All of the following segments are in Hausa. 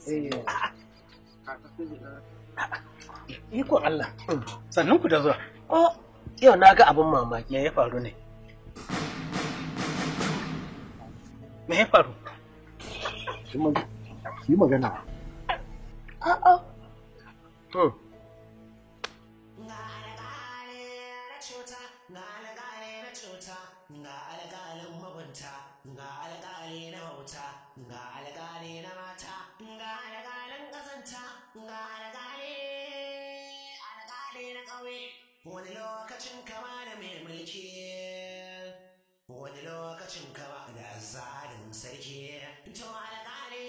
Iko Allah. Sannan ku da zuwa. Oh, yau na ga abin mamaki. Me ya faru ne? Me ya faru? Yi magana. A'a. Hmm. ga alƙalin mugunta ga alƙali na bauta ga alƙali na mata ga alƙalin ƙazanta ga alƙali alƙali na ƙauye wani lokacin kama da mai mulki wani lokacin kama da azalin sarki to alƙali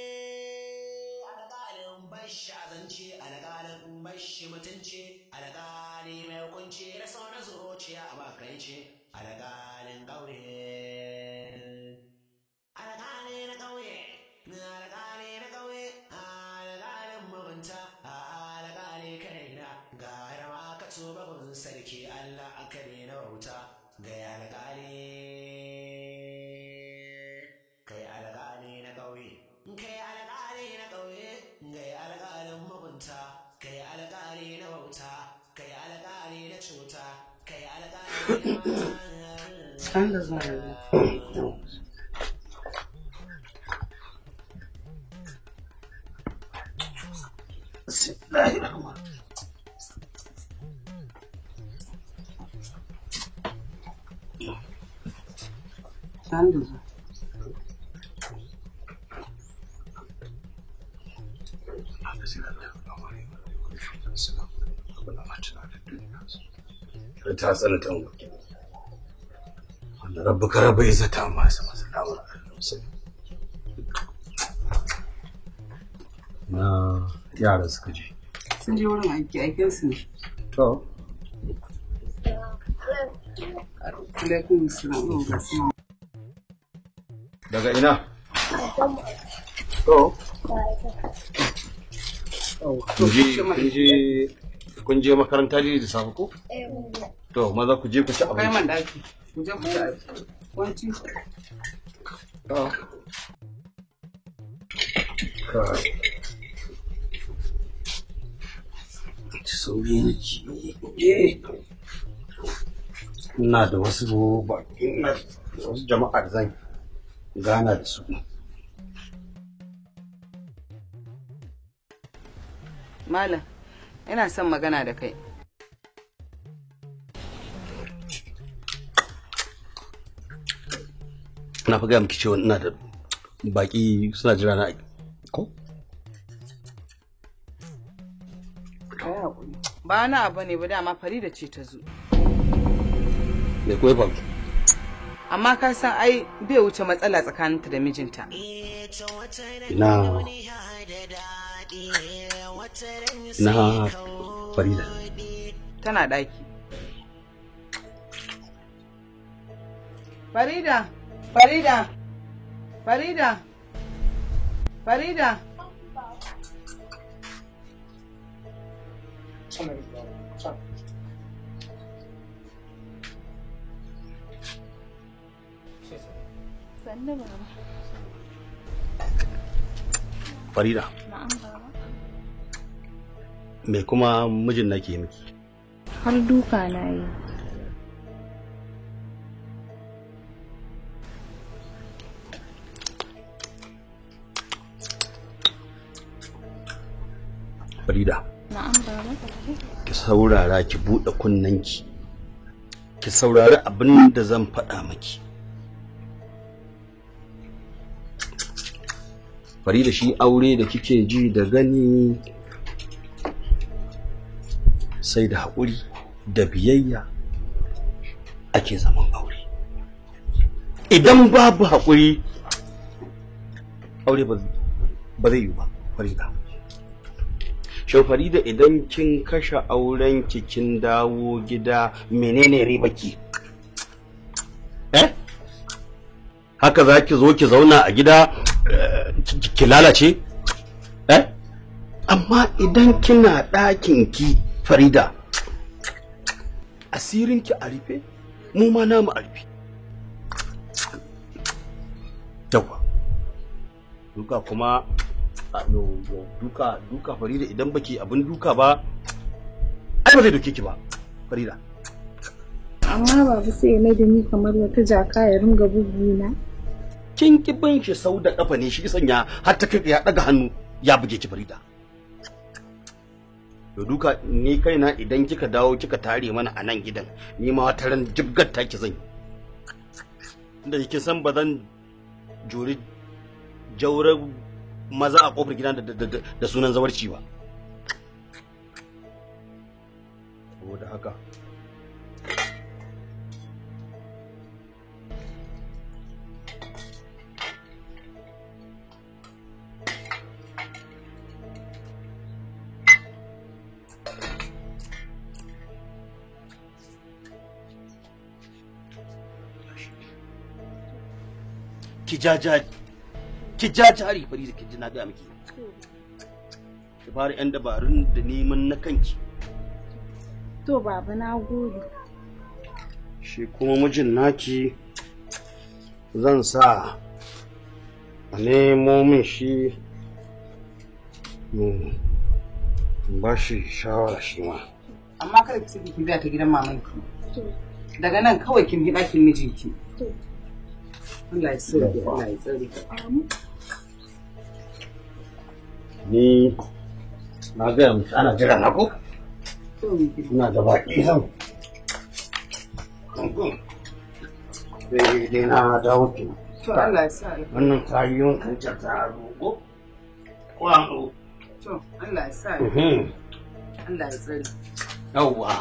alƙalin bashi azanci alƙalin bashi mutunci alƙali mai hukunci da sauran zuciya a bakaice alƙalin ƙauye alƙali na ƙauye alƙali na ƙauye alƙalin mugunta alƙali kaina ga rama ka tuba gun sarki Allah aka na bauta ga alƙali kai alƙali na ƙauye kai alƙali na ƙauye kai alƙalin mugunta kai alƙali na bauta kai alƙali na cuta kai alƙali na mata Can da zuwa yanzu. Can da zuwa. ta tsananta mu wanda rabbi ka rabbi izzata amma ya sama salamu na yara suka je Sun je wurin aiki aikinsu ne. to Alaikum salam wa rahmatullah. daga ina to kun je kun je kun je makaranta ne da safe ko to maza ku je ku ci Kai man abinci daki. Ku je ku ci abinci. Wanci. to kai sauri ne ina da wasu ba ina da wasu jama'a da zan gana da su Malam, ina son magana da kai. na fi gaya miki cewa ina da baki suna jira na ko Kai haƙuri. Ba na abu ne ba dama Farida ce ta zo. me ko ya faru Amma ka san ai bai wuce matsala tsakaninta da mijinta. ina ina farida Tana ɗaki. Farida! Farida! Farida! Farida! Sannu baba. farida Na'am baba. me kuma mijin na ke miki Har duka na yi. farida Na'am baba. ki saurara ki buɗe kunnanki ki saurari abin da zan faɗa miki farida shi aure da kike ji da gani sai da haƙuri da biyayya ake zaman aure idan babu haƙuri aure ba ba zai yi ba farida shin farida idan kin kashe auren ki kin dawo gida menene ribaki eh haka za ki zo ki zauna a gida eh, ki- ki lalace eh amma idan kina ɗakin ki farida asirin ki a rufe mu ma namu a rufe yawa duka kuma a yo yo duka duka farida idan baki abin duka ba ai ba zai doke ki ba farida Amma babu sai ya mai da ni kamar wata jaka ya ringa buguna. kin ki bin shi sau da kafa ne shi sanya har ta kai ya daga hannu ya buge ki farida yo duka ni kaina idan kika dawo kika tare mana a nan gidan ni ma wata ran jibgar ta ki zan yi inda kike san ba zan juri jaurar maza a kofar gidan da, da, da, da sunan zawarci ba saboda haka ki ja ja ki ja jari fari da ki ji na ga miki ki fara yan dabarun da neman na kanki To baba na gode. shi kuma mijin naki zan sa a nemo min shi mu ba shi shawara shi ma amma kada ki saki ki biya ta gidan mamanki daga nan kawai kin bi ɗakin mijinki Allah ya tsare Allah ya tsare ni na gaya miki ana jira na ko ina da baki zan sai dai na dawo ki to Allah ya sa wannan kayan kan ta roƙo ko an roƙo to Allah ya sa Allah ya tsare yawwa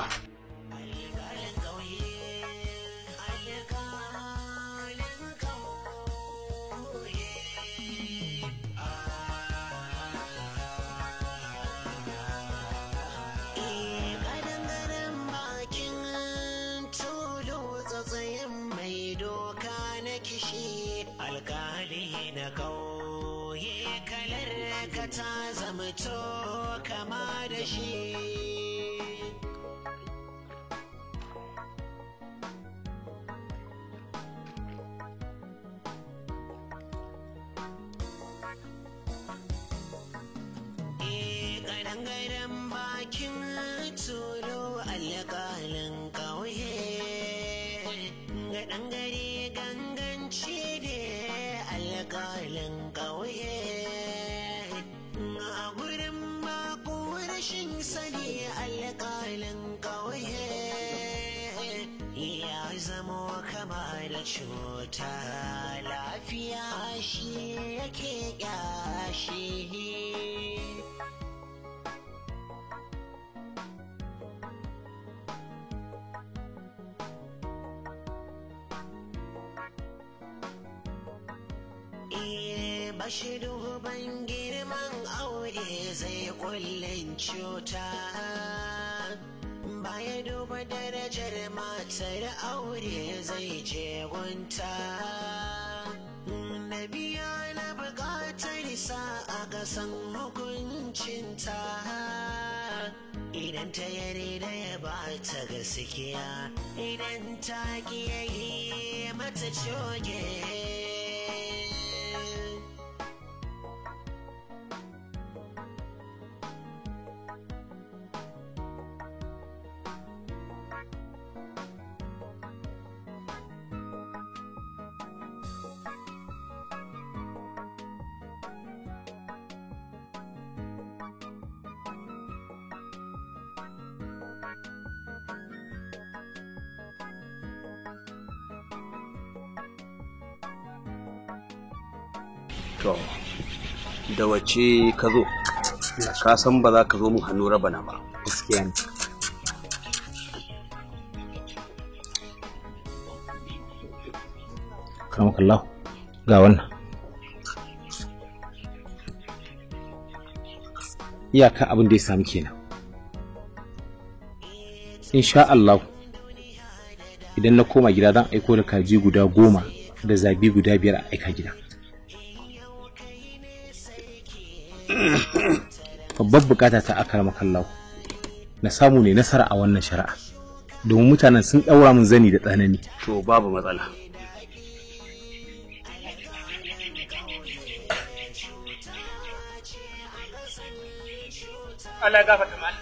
Ƙadangaren bakin tulu tsatsayin mai doka na kishi alkali na kauye kalar ka ta zama to kama da shi. Ƙadangaren bakin tulu alƙalin ƙauye ga ɗangare ganganci ne alƙalin ƙauye a gurin mako rashin sani alƙalin ƙauye ya zamo kama da cuta lafiya shi yake ƙyashi. Eh, bashi duban girman aure zai kullin cuta baya duba darajar matar aure zai je gunta na biya na bukatar sa a gasan hukuncinta idan ta yarda ya ba ta gaskiya idan ta kiyaye mata coge to da wace ka zo ka san ba za ka zo mun hannu rabana ba gaskiya ne karamakallahu ga wannan iyaka abin da ya sami kenan insha Allah idan na koma gida zan aiko da kaji guda goma da zabi guda biyar a aika gida babbar bukata ta akar makallahu na samu ne nasara a wannan shari'a domin mutanen sun ɗaura min zani da tsanani to babu matsala Allah ya gafarta malam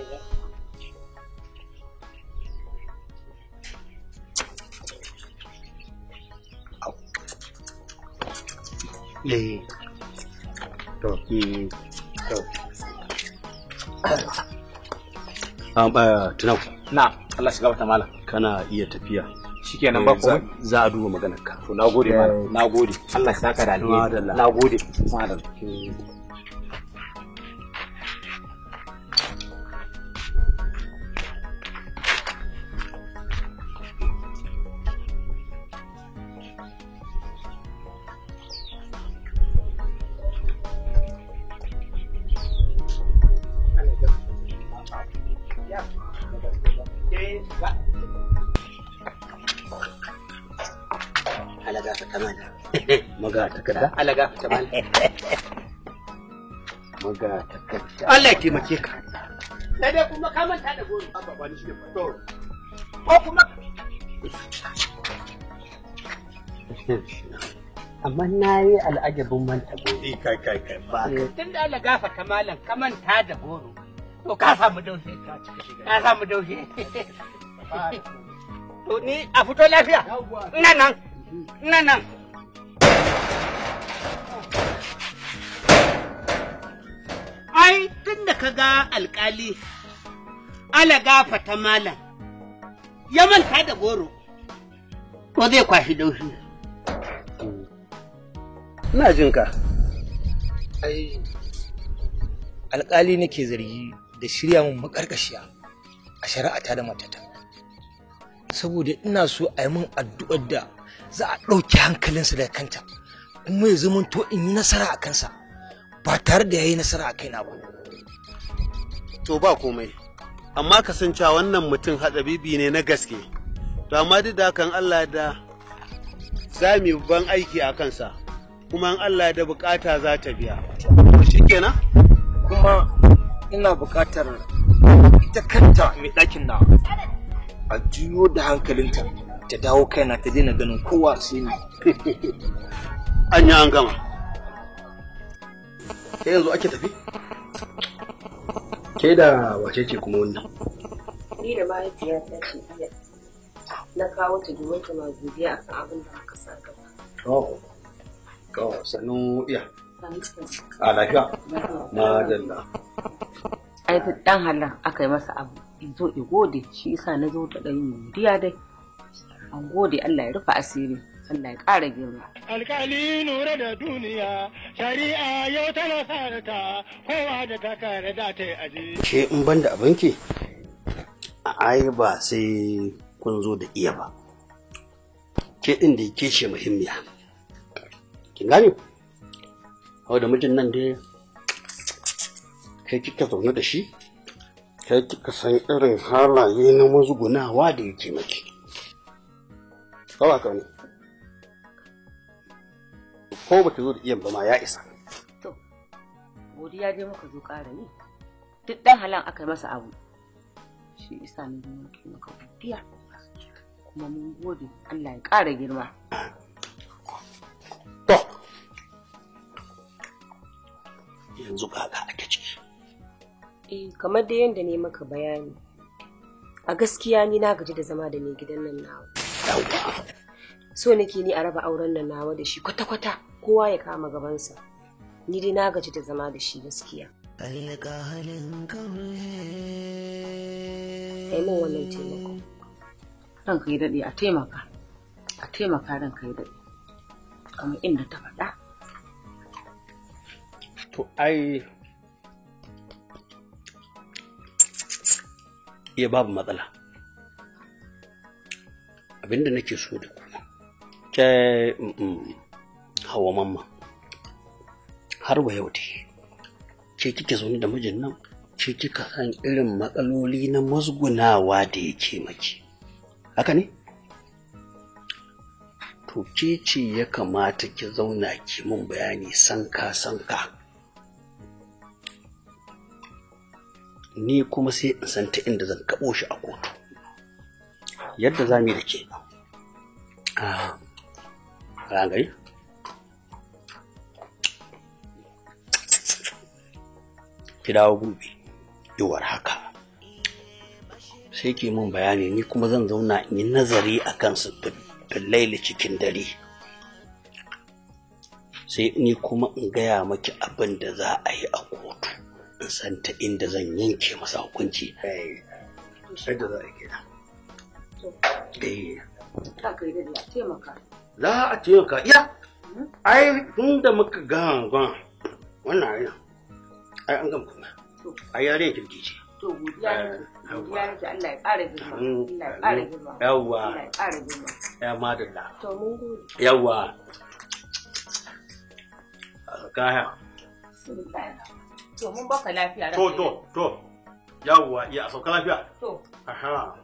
eh to mm to um, uh, tunau na Allah shiga wata malam kana iya tafiya shikenan ba Eh, za- komai za a duba maganar ka to nagode malam nagode Allah ya saka da alheri Madalla. nagode madalla alaga ta kamana maga takarda Allah ya gafarta malam maga takarda Allah ya taimake ka Sai dai kuma ka manta da goro. ko kuma amma na yi al'ajabin manta gobe kai kai kai ba ka Tun da Allah gafarta malam ka manta da goro. To ka samu daushe. Ka samu daushe. To ni a fito lafiya. Ina nan. Ina nan. Ai tun da ka ga alkali ala gafata malam ya manta da goro. To zai kwashi daushi. ina jin ka ai alƙali nake zargi da shirya mun makarkashiya a shari'ata da matata saboda ina so a yi min addu'ar da za a ɗauki hankalinsa daga kanta kuma ya zama to in yi nasara a kansa ba tare da ya yi nasara a kaina ba to ba komai amma kasancewa wannan mutum hatsabibi ne na gaske to amma duk da hakan Allah da za mu yi ban aiki a kansa kuma in Allah da bukata za ta biya shikenan kuma ina buƙatar ita kanta mai ɗakin na a juyo da hankalinta ta dawo kaina ta daina ganin kowa sai ni an yi an gama ke yanzu ake tafi ke da wace ce kuma wannan Ni da mahaifiyata ce iya na kawo ta domin ta ma godiya akan abin da muka sa gaba. oh oh sannu iya a lafiya madalla Ai duk dan halar aka yi masa abu in zo in gode shi yasa na zo da ɗan godiya dai. An gode Allah ya rufe asiri Allah ya ƙara girma. alkali nura da duniya shari'a yau tana sarata kowa da ta kare da ta yi aji ke in ban da abinki ai ba sai kun zo da iya ba ke ɗin da ke ce muhimmiya kin gane hau da mijin nan dai kai kika zaune da shi kai kika san irin halaye na mazgunawa da yake maki kawai ka ne ko ba ta zo da iya ba ma ya isa To, godiya dai muka zo ƙara yi. Duk ɗan halan aka yi masa abu. Shi isa na zo muke maka godiya. Kuma mun gode Allah ya ƙara girma. yanzu kaka ake ciki Eh, kamar da yadda ne maka bayani. A gaskiya ni na gaji da zama da mai gidan nan nawa. So nake ni a raba auren nan nawa da shi kwata-kwata kowa ya kama gabansa. Ni dai na gaji da zama da shi gaskiya. alƙalin kaure Kai min wannan taimako. Ranka ya daɗe a taimaka. A taimaka ranka ya daɗe. Kamar inda ta faɗa. to ai iya babu matsala abinda nake so da ku ke mm, mm, hawa mamma har wa yau dai ke kike zaune da mijin nan ke kika san irin matsaloli na musgunawa da yake maki haka ne to ke ce ya kamata ki zauna ki mun bayani sanka sanka ni kuma sai in san ta inda zan kaɓo shi a kotu yadda za mu yi da ke a rangari ki dawo gobe iwar haka sai ke mun bayani ni kuma zan zauna in yi nazari a kansu laili cikin dare sai ni kuma in gaya maki abin da za a yi a kotu in san ta inda zan yanke masa hukunci sai da za a yi kenan eh Ka kai da ya taimaka. za a taimaka iya ai tun da muka gama gama wannan ai ai an gama kuma ai yare kirki ce To godiya ne. Godiya ne Allah ya ƙara girma. Allah ya ƙara girma. yawwa Allah ya ƙara girma. ya madalla To mun gode. yawwa kaya To mun baka lafiya. to to to yawwa iya sauka lafiya To. aha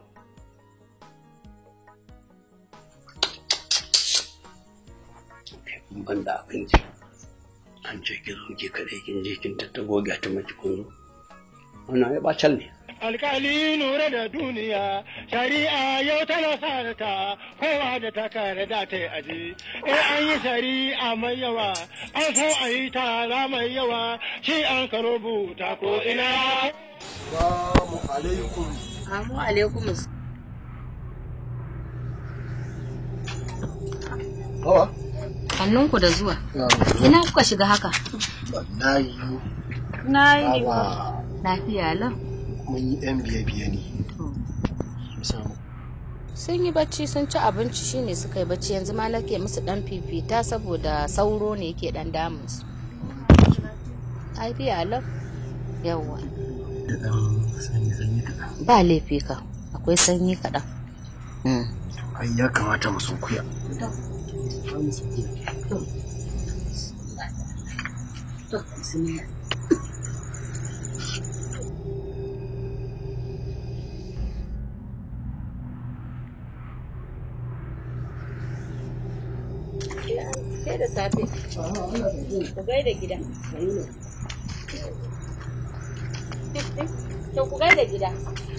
ban da abinci an ce ki zo ki kaɗai kin je kin tattago ga ta maki kun zo wannan ya bacal ne alkali nura da duniya shari'a yau tana sa ta kowa da ta kare da ta yi aji in an yi shari'a mai yawa an so a yi tara mai yawa shi an ka rubuta ko ina Salamu alaikum. Amu alaikum. Hawa? Hannunku da zuwa. Ina kuka shiga haka? Wallahi Na yi Hawa Lafiya lau. mun yi yan biye-biye ne. Musamman. Sun yi bacci sun ci abinci shine suka yi bacci yanzu ma nake musu dan fifita saboda sauro ne yake dan damun su. Lafiya lau. Yawwa. Da ɗan sanyi-sanyi kaɗan. Ba laifi ka. Akwai sanyi kaɗan. Ai ya kamata mu sunkuya. Sai da safe. Ku gaida gida. To ku gaida gida.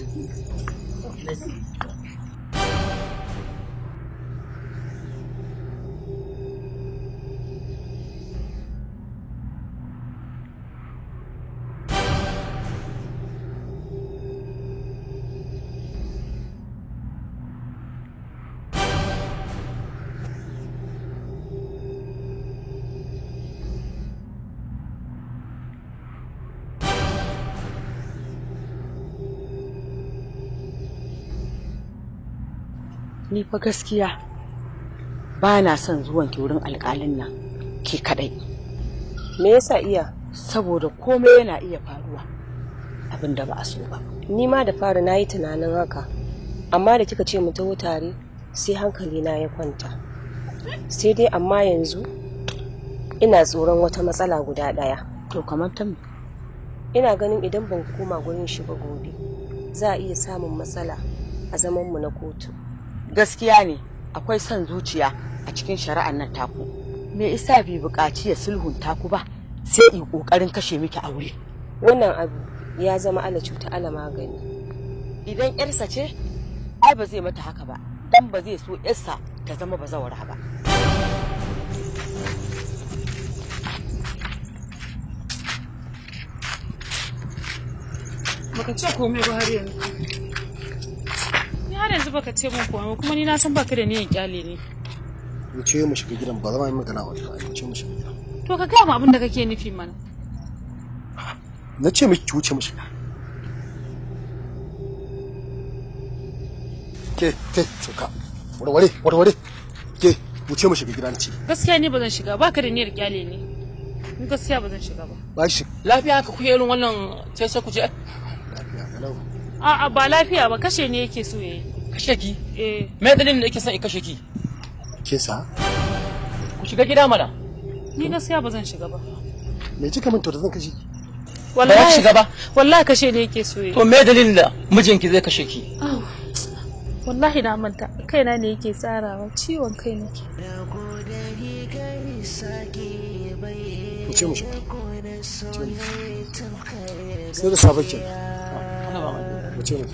Ni fa gaskiya ba na son zuwan ki wurin alƙalin nan ke kadai. Me yasa iya? Saboda komai yana iya faruwa abin da ba a so ba. Ni ma da fara na yi tunanin haka, amma da kika ce mu taho tare sai hankali na ya kwanta. Sai dai amma yanzu ina tsoron wata matsala guda ɗaya. To kamar ta me? Ina ganin idan ban koma gurin shi ba gobe, za a iya samun matsala a zamanmu na kotu. Gaskiya ne akwai son zuciya a cikin shari'ar nan taku. Me isa bai buƙaci ya sulhunta ku ba sai in ƙoƙarin kashe miki aure. Wannan abu ya zama ala cuta ala magani. Idan ƴarsa ce, ai ba zai mata haka ba, dan ba zai so ƴarsa ta zama bazawara ba. Baka ce komai ba har yanzu. Ni har yanzu baka ce min komai kuma ni na san baka da niyan kyale ne. Mu ce mu shiga gidan ba zama yi magana wata ba. Mu ce mu shiga gidan. To ka gaya mu abin da kake nufi mana. Na ce miki ki wuce mu shiga. Ke ke suka. Warware warware. Ke wuce mu shiga gidan ce. Gaskiya ni ba zan shiga baka da niyyar kyale ne. Ni gaskiya ba zan shiga ba. Ba shi. Lafiya haka kuke irin wannan sai sai ku je. A'a ba lafiya ba kashe ne yake so yayi. Kashe ki? Eh. Me dalilin da yake son in kashe ki? Kisa? Ku shiga gida mana. Ni gaskiya ba zan shiga ba. Me kika min to da zan kashe ki? Ba za ki shiga ba. Wallahi kashe ne yake so yayi. To me dalilin da mijinki zai kashe ki? Au, Wallahi na manta kaina ne yake tsarawa ciwon kai nake. Mu ce mu shiga. Sai da safe ke. Mu ce mu.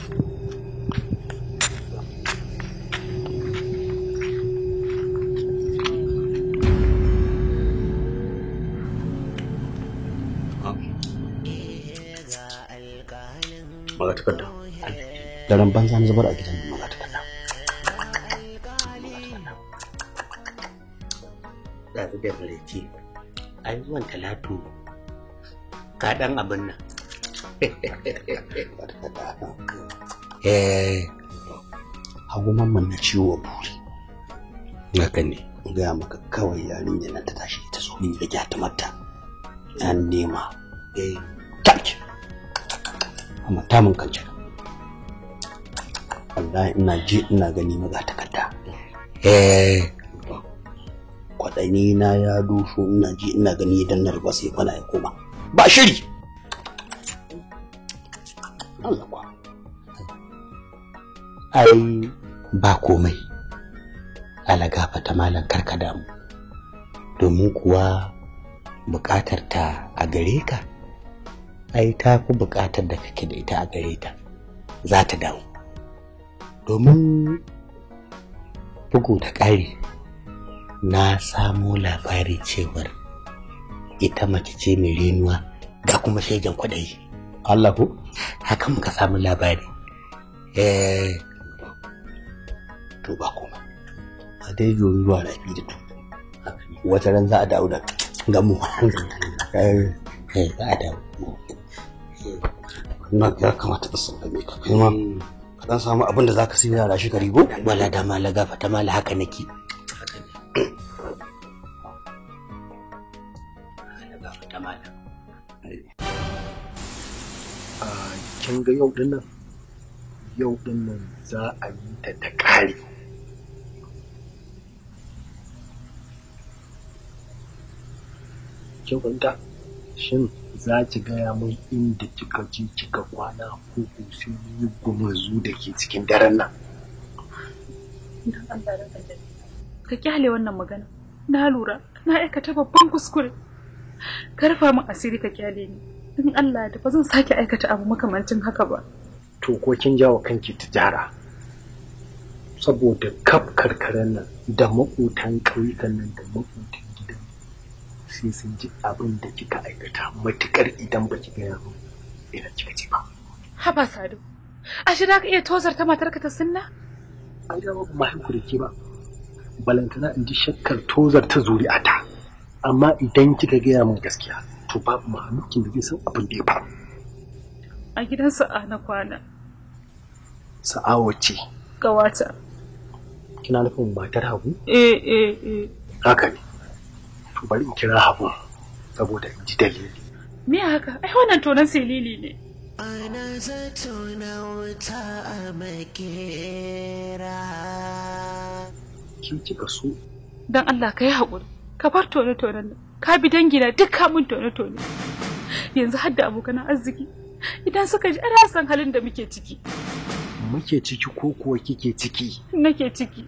maga takarda daren banza na zubar a gidan maga takarda ɗazu da maraice an zuwan talatu ka ɗan abin nan eh hagu mamman na ciwo buri haka ne in gaya maka kawai yarinya nan ta tashi ta zo min da gyata mata an nema eh taki amma ta mun kance wallahi ina ji ina gani maza takarda eh kwaɗani na ya dusho ina ji ina gani idan na riba sai kwana ya koma ba shiri Allah kwa ai ba komai ala gafata malam karka damu domin kuwa buƙatar ta a gare ka ai ta fi buƙatar da kake da ita a gare ta za ta dawo domin bugu da ƙari na samo labari cewar ita mace ce mai renuwa ga kuma shaijan kwaɗayi Allah ko haka muka samu labari eh to ba kuma a dai yoyi ruwa rafi da tu wata ran za a dawo da gamu eh za a dawo na ya kamata da sallame ka kai ma ka dan samu abin da zaka sai yara shi karibo wala da mala gafa ta mala haka nake kin ga yau din nan yau din nan za a yi ta ta kare kin fahimta shin za ki gaya min inda kika je kika kwana ko ko sai yi gumurzu da ke cikin daren nan Dan Allah da ka Ka kyale wannan magana. Na lura, na aikata babban kuskure. Ka rufa min asiri ka kyale ni. In Allah da ba zan sake aikata abu makamancin haka ba. to ko kin jawo kanki tijara saboda kaf karkaran nan da maƙotan ƙauyukan nan da maƙotan gidan sai sun ji abin da kika aikata matukar idan ba ki gaya min ina kika ce ba Haba Sadu. Ashe za ka iya tozarta matarka ta sunna? ai da ba mahaiku da ke ba balantana in ji shakkar tozar ta zuri'ata amma idan kika gaya min gaskiya to babu mahalukin da zai san abin da ya faru A gidan sa'a na kwana. sa'awa ce Gawata. kina nufin matar hagu Eh eh eh. haka ne to bari in kira hagu saboda in ji dalili Me haka? Ai wannan tonan silili ne. Ana zato na wuta a makera. ki kika so Dan Allah ka yi haƙuri. Ka bar tone-tonen nan. Ka bi dangina duk kamun tone-tone. Yanzu har da abokan arziki. Idan suka ji ana san halin da muke ciki. muke ciki ko kuwa kike ciki Nake ciki.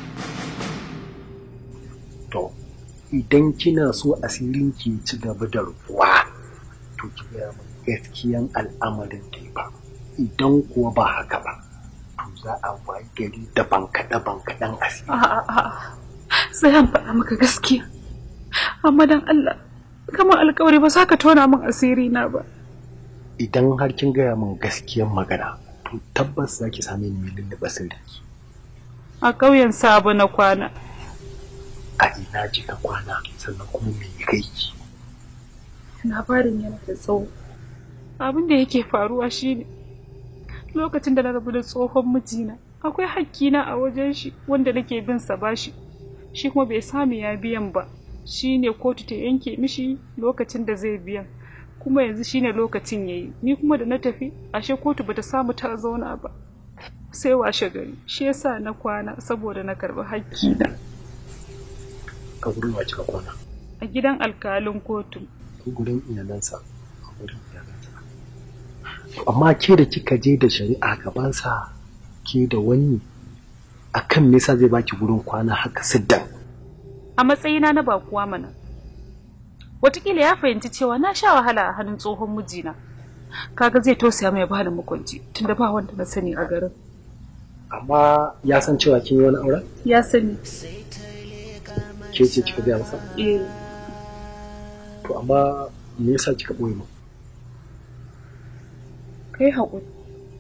to idan kina so asirin ki ci gaba da rufuwa to ki gaya min gaskiyan al'amarin da ba idan kuwa ba haka ba to za a wayi gari da bankaɗe bankaɗen asiri A'a a'a. Sai an faɗa maka gaskiya. Amma dan Allah, kamar alkawari ba za ka tona min asiri na ba. idan har kin gaya min gaskiyan magana to tabbas za ki same ni mai lullube sirri A ƙauyen Sabo na kwana. a ina kika kwana sannan kuma me ya kai ki Labarin yana da tsawo. Abin da yake faruwa shine lokacin da na rabu da tsohon mijina akwai hakkina a wajen shi wanda nake bin sa bashi shi kuma bai samu ya biyan ba shine kotu ta yanke mishi lokacin da zai biyan kuma yanzu shine lokacin yayi ni kuma da na tafi ashe kotu bata samu ta zauna ba sai washe gari shi yasa na kwana saboda na karɓi hakkina a gurin wa kika kwana a gidan alkalin kotu ko gurin iyalansa a gurin iyalansa amma ke da kika je da shari'a gabansa ke da wani akan me yasa zai baki gurin kwana haka siddan a matsayina na bakuwa mana Wataƙila ya fahimci cewa na sha wahala a hannun tsohon mijina kaga zai tausaya mai bani makwanci tunda ba wanda na sani a garin amma ya san cewa kin yi wani auren ya sani ke ce kika gaya masa eh to amma me yasa kika ɓoye mu kai haƙuri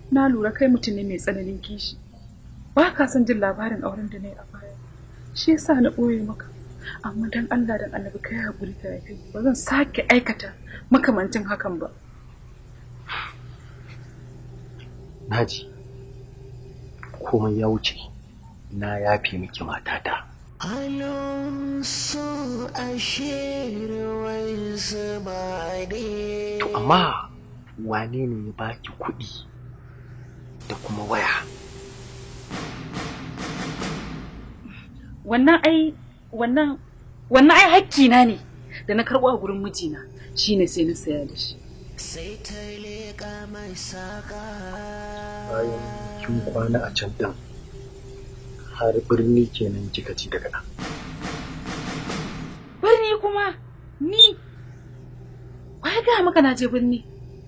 na lura kai mutum ne mai tsananin kishi ba ka son jin labarin auren da na yi a baya shi yasa na ɓoye maka amma dan Allah dan annabi kai haƙuri ka yafe ba zan sake aikata makamancin hakan ba naji komai ya wuce na yafe miki matata Alonso ashe ruwan zuba ne. to amma wane ne ya baki kuɗi da kuma waya wannan ai wannan wannan ai hakkina ne da na karɓo a gurin mijina shine sai na saya da shi Sai ta leƙa mai saƙa. bayan kin kwana a can ɗin har birni kenan kika ci daga nan birni kuma ni wai ga maka na je birni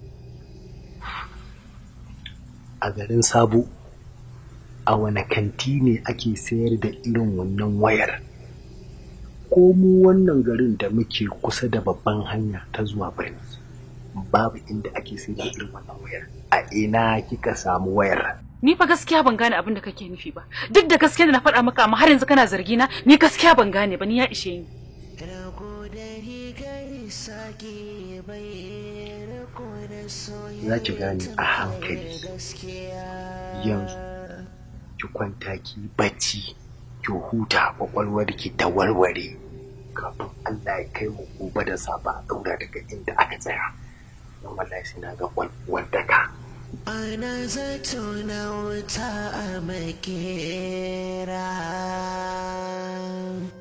a garin sabo a wane kanti ne ake sayar da irin wannan wayar ko mu wannan garin da muke kusa da babban hanya ta zuwa birni babu inda ake sayar da irin wannan wayar a ina kika samu wayar ni fa gaskiya ban gane abin da kake nufi ba duk da gaskiya da na faɗa maka amma har yanzu kana zargi na ni gaskiya ban gane ba ni ya ishe ni za ki gane a hankali yanzu ki kwanta ki bacci ki huta kwakwalwar ki ta warware kafin Allah ya kai mu gobe da safa a daura daga inda aka tsaya don wallahi sai na ga wanda ka Ana zato na wuta a makera.